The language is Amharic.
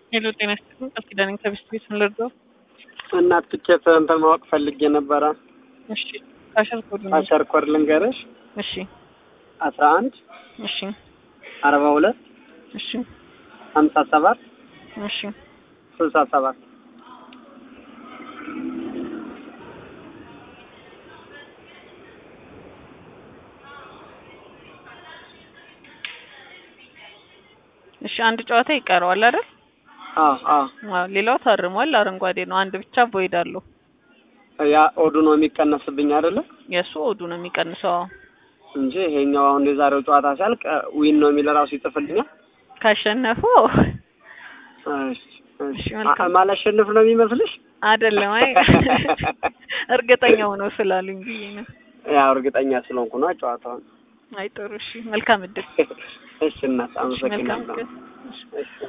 ሄሎ ጤና ይስጥልኝ። ቃል ኪዳን ከብስት ቤት ምን ልርዳው? እናት ትኬት እንትን ማወቅ ፈልጌ ነበረ። እሺ ካሸር ኮድ ነው። አሸር ኮድ ልንገርሽ እሺ አስራ አንድ እሺ አርባ ሁለት እሺ ሀምሳ ሰባት እሺ ስልሳ ሰባት እሺ አንድ ጨዋታ ይቀረዋል አይደል? አዎ አዎ አዎ ሌላው ታርሟል። አረንጓዴ ነው። አንድ ብቻ ቮይድ አለው። ያ ኦዱ ነው የሚቀነስብኝ አይደለ የእሱ ኦዱ ነው የሚቀንሰው። አዎ። እንጂ ይሄኛው አሁን የዛሬው ጨዋታ ሲያልቅ ዊን ነው የሚል ራሱ ይጽፍልኛል። ካሸነፉ እሺ እሺ እሺ፣ መልካም። አ- ማላሸንፍ ነው የሚመስልሽ? አይደለም። አይ እርግጠኛው ነው ስላሉኝ ብዬ ነው። ያው እርግጠኛ ስለሆንኩ ነው ጨዋታውን። አይ ጥሩ። እሺ መልካም እድል። እሺ እናት እሺ መልካም አመሰግናለሁ። እድል። እሺ። እሺ